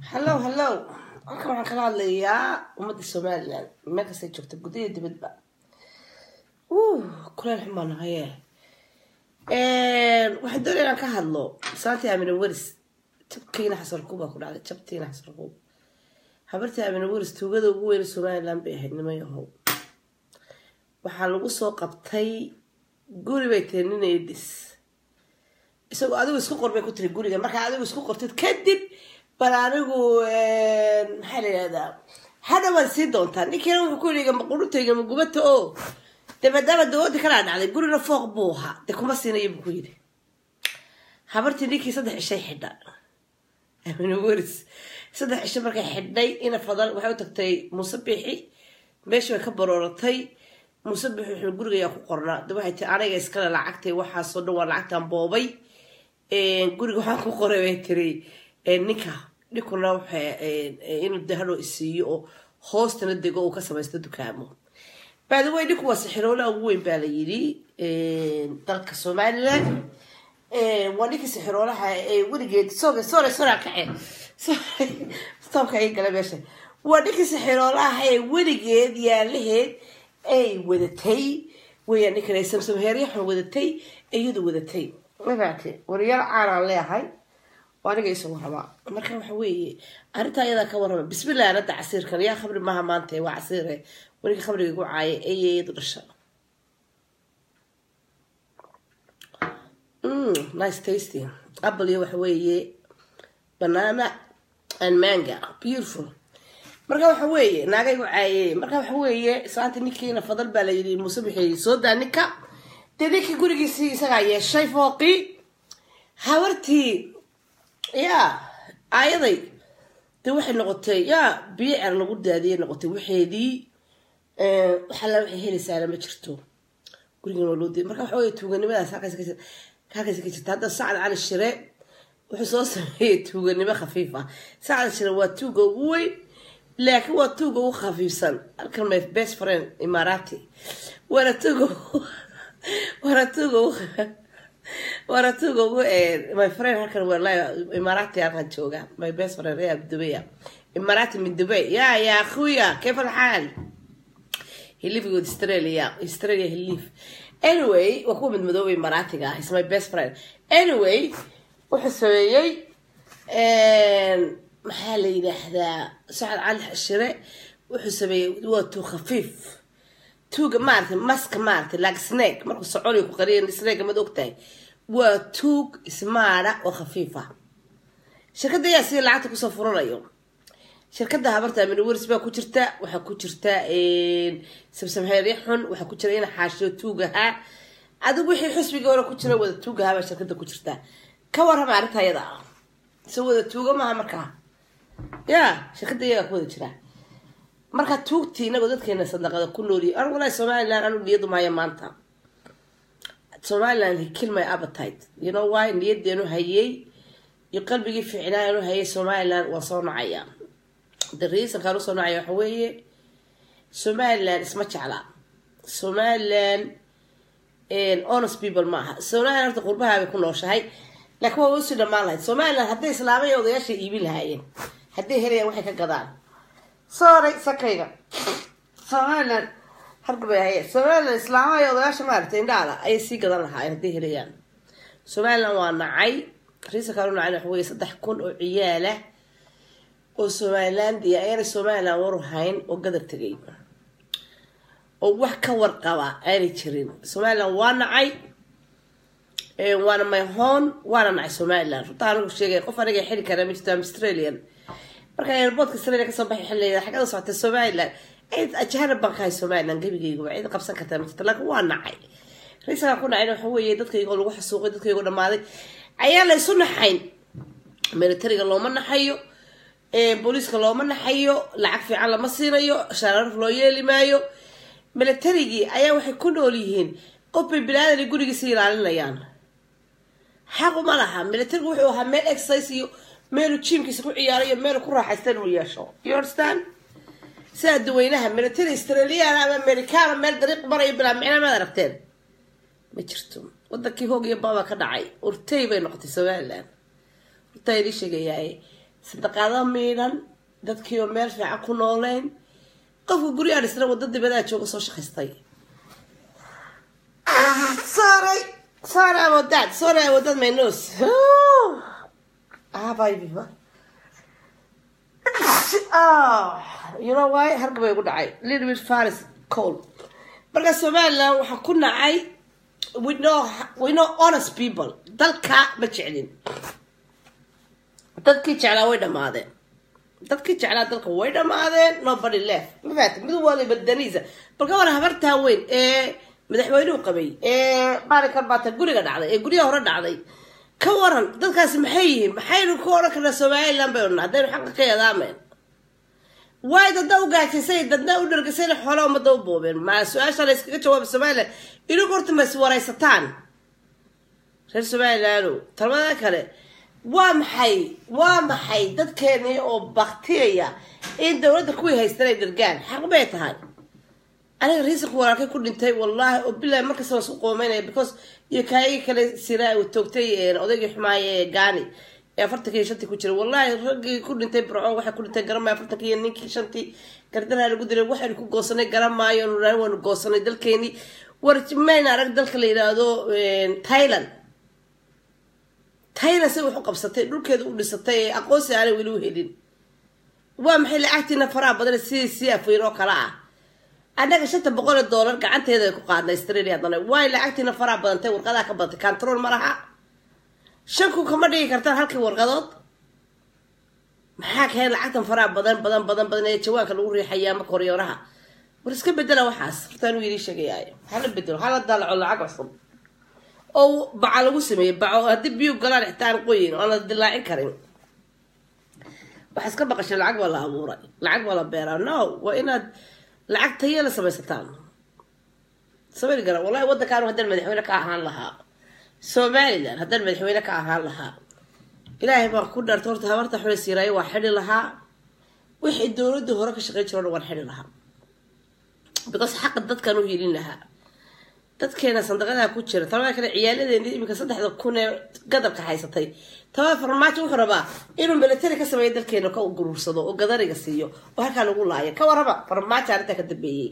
hallow hallow halkan waxaan kala hadlayaa ummadda somalilan meel kastay joogta gudaha dibadba uh kuleel xun baa nahaye waxaan doonaya inaan ka hadlo saantii amina weris jabkiina xasarkuub baa ku dhacday jabtiina xasarkuub habartii amina weris tuugada ugu weyna somalilan bay ahayd nima yahow waxaa lagu soo qabtay guri bay tiri nin edis isagoo adigu isku qor bay ku tiri guriga markaa adigu isku qortid kadib bal anigu maxaa la yihahdaa hadha waad sii doontaa ninkiina wuxuu ku yidhi maqurutayga magubata oo de maadaama dawoodii kalaa dhacday gurina fooq buu ahaa de kuma siinayo buu ku yidhi habartii ninkii saddex cishay xidha amina weris saddex cisho markay xidhay ina fadal waxay u tagtay muuse biixi meeshii bay ka barooratay muuse biixi wuxuu gurigayaa ku qornaa de waxay tii aniga iskale lacagtay waxaasoo dhan waa lacagtan boobay guriga waxaan ku qoray bay tiri ninka ninkuna waxa inuu de hadhow isiiyo oo hoostana dego uu ka samaysto dukaamo baadawey ninku waa sixiroolaha ugu weyn baa la yidhi dalka somalilan waa ninkii sixiroolaha weligeed sooga sore soraa kace stoobka ay gala meesha waa ninkii sixiroolaha ee weligeed yaalaheed ay wadatay weeyaan ninkan ay samsam heeryaxun wadatay iyadu wadatay mafaate waryaal caanaan leeyahay oo aniga isagu rabaa marka waxa weeye arrintaa ayadaa ka warrama bismillah anada casiirkan yaa khamri maaha maanta waa casiire weliga khamriga igu caaya eeyadu dhasha nice tasty apple iyo waxa weeye banana and manga beautiful marka waxa weeye naaga igu caayey marka waxa weeye saanta ninkiina fadal baa la yidhi muuse bixi soo daa ninka dee ninkii gurigiisii isagaa yeeshay fooqii habartii yaa aayaday de waxay noqotay yaa biyo cer lagu daadiyay noqotay waxeedii waxalla waxay helaysaana ma jirto gurigan waa loo diiday marka waxa wey tuuganimadaas halkaas halkaas ka jirta hadda sacad cali shire wuxuu soo sameeyey tuuganimo khafiif ah sacad shire waa tuuga ugu weyn laakiin waa tuuga ugu khafiifsan halkan my best friend imaarati waana tuuga waana tuuga ugu waratuga ugu my friend halkan wallahi imaarati halkan jooga my best friend reer dubaya imaarati min dubay ya ya akhuya كيف الحال he live with Australia Australia he live anyway waa kuwa midmadooba imaaraatiga ah is my best friend anyway wuxuu sameeyey maxaa la yidhaahdaa sacad cali shire wuxuu sameeyey waa tuu khafiif tuuga maaragtay maska maaragtay like snake markuu soconi ku qariya snake mad ogtahay waa tuug ismaada oo khafiif ah shirkadda ayaa sida lacagta kusoo furanayo shirkadda habarta amina weris baa ku jirta waxaa ku jirta samsamheerya xun waxaa ku jira ina xaashiyo tuugahaa adigu wixii xusbigii hore ku jira wada tuugahaa baa shirkadda ku jirta ka warrama arrinta ayada ah se wada tuuga maaha markaa ya shirkadda iyagaa ku wada jira marka tuugtii inagoo dadkeena sadaqada ku nooliy an walahi somalilan anu niyadu maayo maanta somaliland kill my appetite you know why niyadeenu hayay iyo qalbigii fiicnaa anu hayay somaliland waa soo nacaya the reasonkaan usoo nacaya waxa weeye somaliland isma jecla somaliland honest people maaha somaliland horta qurbaha bay ku nooshahay laakiin waa usii dhamaan lahayd somaliland hadday islaamaya odayaasha iibin lahaayeen hadday helayaan waxay ka gadaan sorry sakayga somaliland hargabay ahaye somaliland islaamaha iyo odayaasha maaragtay indhaala ayay sii gadan lahaayeen hadday helayaan somaliland waa nacay riisankaan u nacay waxa weye saddex kun oo ciyaalah oo somalilandia ayaanay somaliland waru hayn oo gadar tegay oo wax ka warqaba aanay jirin somaliland waa nacay waana myhon waana nacay somaliland runtaa anigu sheegay qof aniga xili kara ma jirto am australian marka airboortka australia kasoo baxay xilligeeda xagada socotay somaliland cid ajaanib baan ka hay somaliland gebigayguba cid qabsan kartaa ma jirto laakiin waa nacay riisankaan ku nacayna waxa weeye dadkaygoo lagu xasuuqay dadkaygoo dhamaaday ayaa la isu naxayn militariga looma naxayo booliiska looma naxayo lacag fiican lama siinayo shararaf loo yeeli maayo militarigii ayaa waxay ku nool yihiin qof bay bilaadan gurigiisa ilaalinayaan xaquma laha militarigu wuxuu ahaa meel exercise iyo meelu jiimkiisa ku ciyaarayo meelu ku raaxaysta inuu yeesho you understand sida duweynaha military australian ama americana meel dariiq marayo bilaa micna maad aragteen ma jirto wadankii hoog iyo baaba ka dhacay urtay bay noqotay somaliland urtaa idii sheegayaaye sadaqaado miidhan dadkii oo meel fiican ku nooleyn qofka guryaha dhisna wadda dibadaa jooga soo shaqaystay sorry sorry about that sorry about that my nose ah baby ma ah you know why harga bay ugu dhacay little bit faris cold marka somaliland waxaa ku nacay we know we know honest people dalka ma jeclin dadkii jeclaa way dhamaadeen dadkii jeclaa dalka way dhamaadeen nobody left ma fahamtay mid waliba daniisa balka war habartaa weyn ee madaxweynuhu qabay ee maalinkan baata guriga dhacday ee guryaha hore dhacday ka waran dadkaasi maxay yihiin maxaynu ku odhan karnaa somaliland bay odhan haddaynu xaqa ka yadaameen waay dadna u gaajisay dadna u dhargisayna xoole ummadda u boobeen maa su-aasha la yskaga jawaaba somaliland idinku horta ma is waraysataan reer somaliland talmada kale waa maxay waa maxay dadkeenii oo baktiyaya in dowladda kuwii haystan ay dhargaan xaq bay tahay aniga riisanku walaalkay ku dhintay wallaahi oo bilahi markasta waan isku qoomeynaya because iyo kaayagii kale siraa uu toogtay odaygii xumaaye ee gaani ee afartankii iyo shantii ku jiray wallaahi raggii ku dhintay burco waxay ku dhintay garan maayo afartankii iyo ninkii shantii gardaraa lagu dilay waxaynu ku goosanay garan maayo nuraan waanu goosanay dalkeenii war mayna arag dalka la yidhaahdo thailand thailand say wax u qabsatay dhulkeeda u dhisatay ee aqoonsi aanay weli u helin waa maxay lacagtiina faraha badan sidii sii afweyn oo kale ah annaga shanta boqol oo doolar gacanteeda ku qaadnay australia haddana waay lacagtiina faraha badantay warqadaha ka badantay control ma laha shan kun kama dhigi kartaan halkii warqadood maxaa kahayn lacagtan faraha badan badan badan badan ee jawaanka lagu riixaya ama koryooraha war iska bedela waxaas hortaan idii sheegayaayo hala bedelo hala daalaco lacag cusub oo baca lagu sameeyey baco haddii biyu galaan xitaan qoyin oo aan la dilaacin karin waxaa iska baqashay lacag baa la abuuray lacag baa la beeraa no waa inaad lacag taya la samaysataan sameyni gara wallahi waddankaan haddaan madaxweyne ka ahaan lahaa somaliland haddaan madaxweyne ka ahaan lahaa ilaahay baan ku dhaarta horta habarta xule siiraayo waa xidhi lahaa wixii dowladda hore ka shaqeyn jiro o dhan waan xidhi lahaa because xaqa dadkaan u helin lahaa dadkeena sandaqadaha ku jira talabada kale ciyaaladeeni iminka saddexda kun ee gadalka haysatay tabada farmaajo wuxuu rabaa inuu military ka sameeyo dalkeena ka guruursado oo gadariga siiyo oo halkaa lagu laayo ka warraba farmaajo arrintaa ka dambeeyey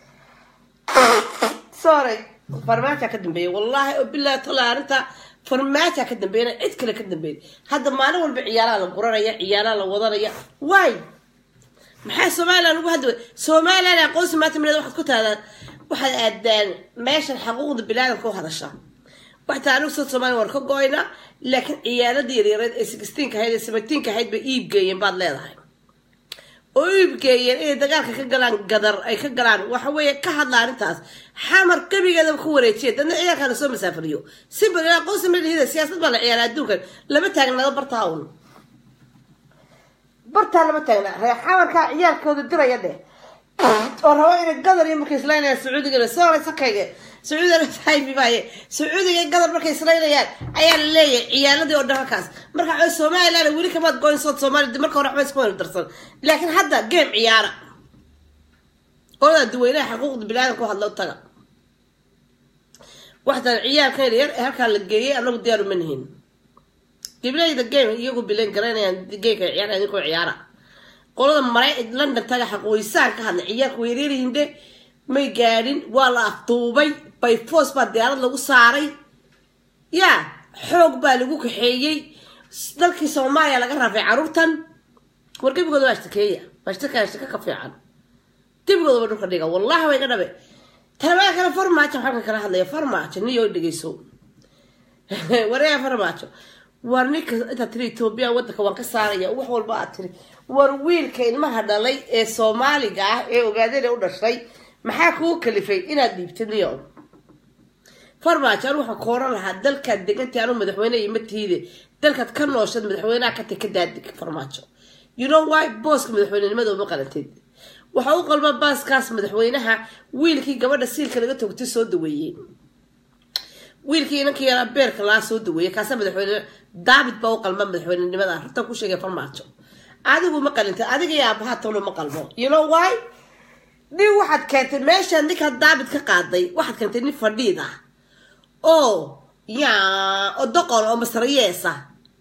sorry farmaaja ka dambeeyey wallaahi oo bilahi tala arrinta farmaaja ka dambeeyana cid kale ka dambeeyay hadda maalin walba ciyaalaha la guranaya ciyaalaha la wadanaya waay maxaa somaliland ugu hadda somaliland aqoonsi maanta mileed waxaad ku taadaan waxaad aadaan meeshan xaquuqda bilaadanka u hadasha waxtaa anigu soo somaaliya waan ka go-ayna laakiin ciyaaladii yaryareed ee sixteenka ahayd ee seventeenka ahayd bay iib geeyeen baad leedahay oo iib geeyeen inay dagaalka ka galaan gadar ay ka galaan waxa weeye ka hadla arrintaas xamar gebigeedaba ku wareejiya dadna ciyaarkaa lasoo masaafariyo si bal aqoonsi malihida siyaasad baa la ciyaara adduunkan lama taagnado bartaa un bartaa lama taagna reer xamarkaa ciyaalkooda diraya dheh oo rabo inay gadar iyo markay islaynayaan sacuudiga soo sakayga sacuudigaaybibaye sacuudiga iyo gadar markay islaynayaan ayaa la leeyahay ciyaaladii oo dhan halkaas marka waxay somaliland weli kamaad goyn sood soomaaliya marka hore waxba isku wada darsan laakiin hadda game ciyaara oladaa duweynaha xuquuqda bilaadan ku hadla u taga waxtaan ciyaalkayna yar ee halkaa la geeyay anagu diyaaru ma nihin gibleyda game iyagu bilan garanayaan gameka ciyaara idinkoo ciyaara qolada maray london taga xaqooysaan ka hadlay ciyaarka weerarihinde may gaadhin waa la afduubay byforce baa diyaarad lagu saaray ya xoog baa lagu kaxeeyey dalkii soomaaliya laga raafay caruurtan war gebigooda waa ashtakeeya waa ashtaka ashtaka ka fiican gebigooda ba dhulka dhiga wallahi way ga dhabe talabada kale farmaajo xalka kala hadlaya farmaajo niyo dhegeyso wareega farmaajo war ninka intaad tiri etoobiya wadanka waan ka saaraya wax walba aad tiri war wiilka ilmaha dhalay ee soomaaliga ah ee ogaadana u dhashay maxaa kugu kalifay inaad dhiibtid niyo farmaajo anu waxaan kooran lahaa dalkaad degantii anu madaxweyne iyo matiide dalkaad ka nooshad madaxweynaha ka tag ka daadig farmaajo you know why booska madaxweynenimada uma qalantid waxa u qalma baaskaas madaxweynaha wiilkii gabadha siilka laga togtay soo daweeyey wiilkii inankii yaraa beerka laa soo daweeyey kaasa madaxweyne david baa u qalma madaxweynenimada runta ku sheegay farmaajo adigu ma qalintay adiga iyo aabaha tolo ma qalmo you know why nin waxaad keentay meesha ninkaa david ka qaaday waxaad keentay nin fadhiid ah oo ya oo doqon oo masrayeesa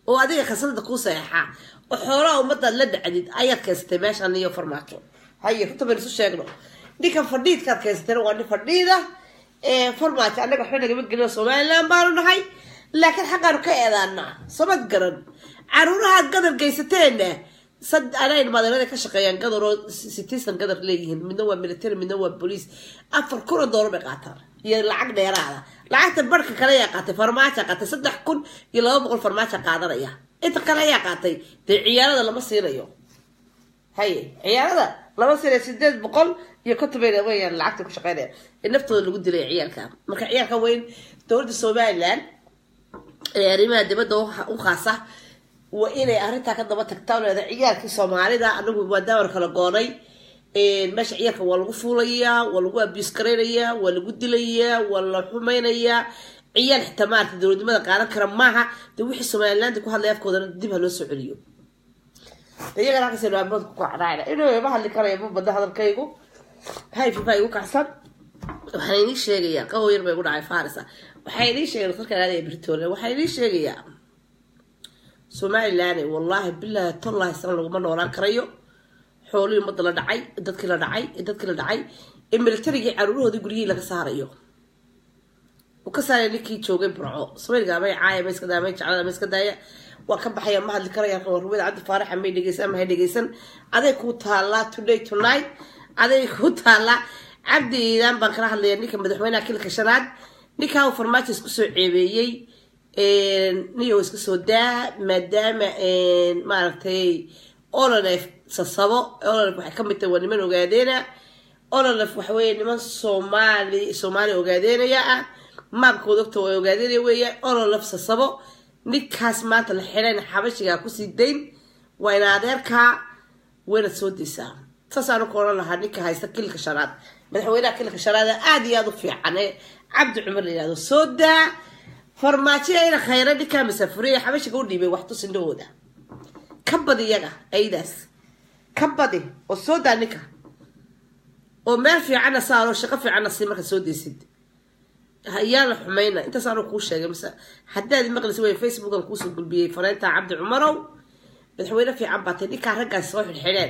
oo adiga khasnada kuu saxeexaa oo xoolaha ummadaad la dhacdid ayaad keensatay meeshan iyo farmaajo haye runta baynu isu sheegno ninkan fadhiidkaad keensatayna waa nin fadhiida farmaajo annaga waxba nagama gelino somaliland baanu nahay laakiin xaggaanu ka eedaanaa samad garan caruurahaad gadar geysateena sad anayn madeelada ka shaqeeyaan gadar oo citizen gadar leeyihiin midna waa military midna waa bolice afar kun oo doolar bay qaataan iyo lacag dheeraada lacagta barhka kale ayaa qaatay farmaaja qaatay saddex kun iyo laba boqol farmaaja qaadanaya inta kale ayaa qaatay dee ciyaarada lama siinayo haye ciyaarada lama siinayo sideed boqol iyo konton bay weyaan lacagta ku shaqeynaya ee naftooda lagu dilay ciyaalka marka ciyaalka weyn dowladda somaliland ee arrimaha dibadda u khaasa waa inay arrintaa ka daba tagtaa leeda ciyaalkii soomaalida anagu waa daawar kala goonay meesha ciyaalka waa lagu fuulayaa waa lagu abius garaynayaa waa lagu dilayaa waa la xumaynayaa ciyaal xitaa maarata dowladnimada qaadan kara maaha de wixii somaliland ku hadlay afkoodana dib ha loo soo celiyo iyagana halkaas naamood ku kacdhaacna inuu ma hadli karaya ma badda hadalkaygu hayfi baa igu kacsan waxaan inii sheegayaa qawo yar bay igu dhacay farisa waxaa inii sheegay dadka aadaya britoria waxaa inii sheegayaa somaliland wallaahi bilaahi tollahi sana laguma noolaan karayo xoolihii ummadda la dhacay dadkii la dhacay dadkii la dhacay ee militarigii caruurahoodii guryihii laga saarayo uu ka saaraya ninkii joogay burco samayga amay caaya ma iska daaya may jeclada ma iska daaya waa ka baxaya ma hadli karaya warwada cabdi faaraxa may dhegeysan ma hay dhegeysan aday kuu taallaa today tonight aday kuu taallaa cabdi iidaan baan kala hadlaya ninka madaxweynaha kilka shanaad ninkaa uu farmaajo isku soo ceebeeyey niyo iska soo daa maadaama maaragtay ololef sasabo ololef waxay kamid tahay waa niman ogaadeena ololef waxaweye niman soomaali soomaali ogaadeenaya ah maabkooda ogta waa ogaadeynaya weeya ololef sasabo ninkaas maanta la xidhayna xabashigaa kusii dayn waa ina adeerkaa waynaad soo daysaa saasaanu ku odhan lahaa ninka haysta kilka shanaad madaxweynaha kilka shanaad aada iyo aada u fiican ee cabdi cumar la yihahdo soo daa farmaajoya ina khayra ninkaa masaafuriya xabashiga u dhiibay wax tusindhahooda ka badi iyaga aydaas ka badi oo soo daa ninka oo meel fiicanna saaro shaqo fiicanna sii marka soo daysid yaa la xumayna intaas aanu kuu sheegay mise haddaad maqlisa wey facebookan kuusoo gulbiyey fanaynta cabdi cumarow madaxweyne fiican baatay ninkaa raggaas soo xidhxidheen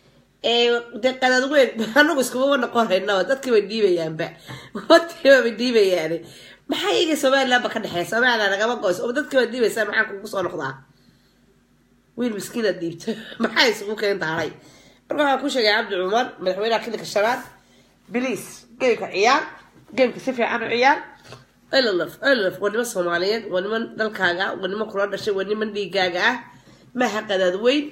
dee qadaad weyn anagu iskuma noqonayna dadkii bay dhiibayaanba watiiba bay dhiibayaan maxaa iga somalilandba ka dhexeeya somaliland nagama goys oo dadkii baad dhiibaysaa maxaa kugu soo noqdaa wiil miskiinaad dhiibto maxaa isugu keentaahay marka waxaan ku sheegay cabdi cumar madaxweynaha kilinka shanaad biliis geemka ciyaar geemka si fiican u ciyaar elolf elolf waa niman soomaaliyeed waa niman dalkaaga waa niman kula dhashay waa niman dhiigaaga ah maaha qadaad weyn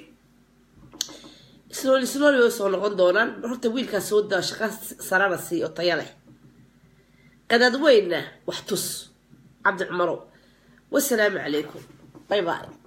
islooli islooli way soo noqon doonaan horta wiilkaas soo daa shaqa sarana sii oo taya leh qadaad weynna wax tus cabdi cumarow wasalaamu calaykum bay bay